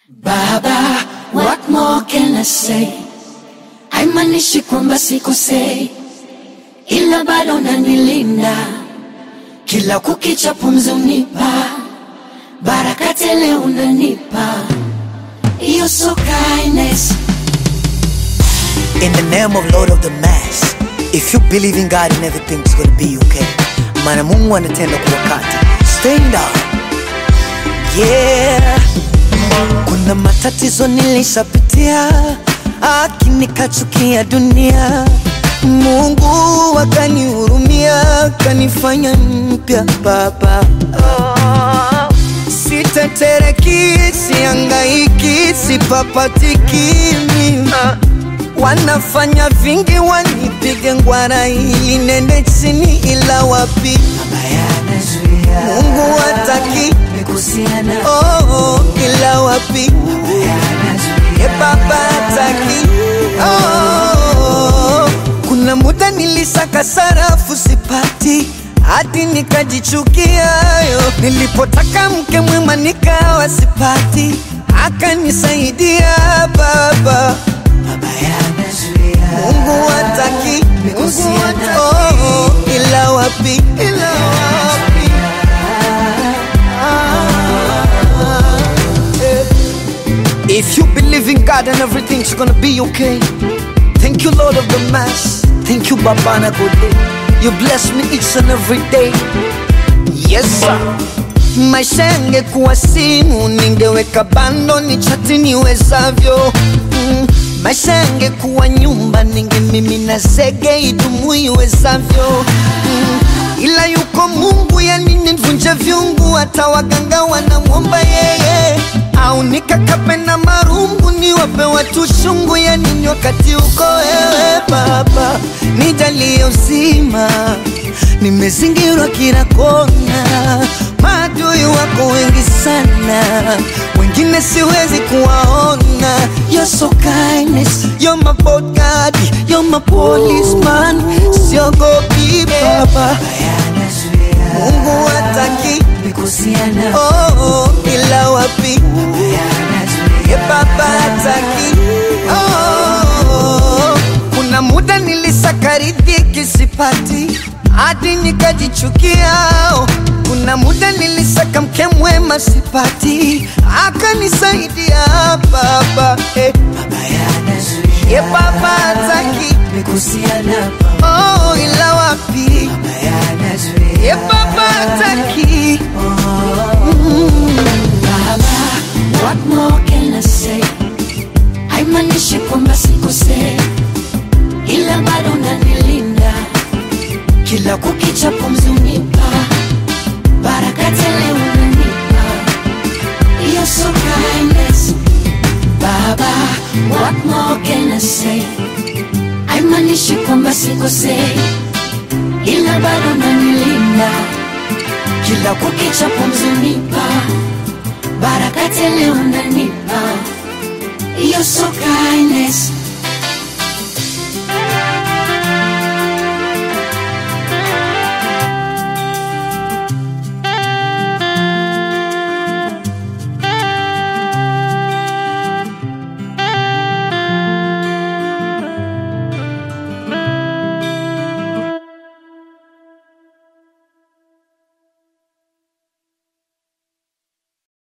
Baba, what more can I say? Haimanishi kwamba sikosei, ila bado unanilinda kila kukicha, pumzi unipa baraka tele, unanipa You're so kindness. In the name of Lord of the Mass, if you believe in God and everything's gonna be okay. Maana Mungu anatenda kwa wakati. Stand up. Yeah. Kuna matatizo nilishapitia, lakini kachukia dunia. Mungu akanihurumia, kanifanya mpya baba. Oh. Sitetereki, siangaiki, sipapatiki mimi Wanafanya vingi wanipige ngwara ili nende chini ila wapi Mungu hataki oh, oh, ila wapi ye baba hataki oh, kuna muda nilisaka sarafu sipati hadi nikajichukia yo. Nilipotaka mke mwema nikawa sipati, akanisaidia baba Mungu hataki Mungu hataki oh, ila wapi ila wapi ah, eh. If you believe in God and everything's gonna be okay Thank you Lord of the Mass Thank you Babana Gode You bless me each and every day Yes sir Maisha yangekuwa simu ningeweka bando ni chati niwezavyo mm. Maisha yangekuwa nyumba ningemimina zege idumu iwezavyo mm. Ila yuko Mungu yani nivunje vyungu hata waganga wanamwomba yeye au nikakape na marungu niwape watu shungu ya nini wakati uko wewe baba nijalie uzima nimezingirwa kila kona maadui wako wengi sana wengine siwezi kuwaona You're so kindness, you're my bodyguard, you're my policeman siogopi baba Mungu hataki oh, oh, ila wapi ye baba hataki oh, kuna muda nilisaka riziki sipati hadi nikajichukia oh. kuna muda nilisaka mke mwema sipati akanisaidia baba eh. ye baba hataki oh, ila wapi ye baba hataki Baba, what more can I say? Haimanishi kwamba sikosei, ila bado unanilinda kila kukicha, pumzi unipa baraka tele, unanipa You're so kindness. Baba, what more can I say? Haimanishi kwamba sikosei, ila bado unanilinda kila kukicha, pumzi unipa baraka tele, unanipa You're so kindness.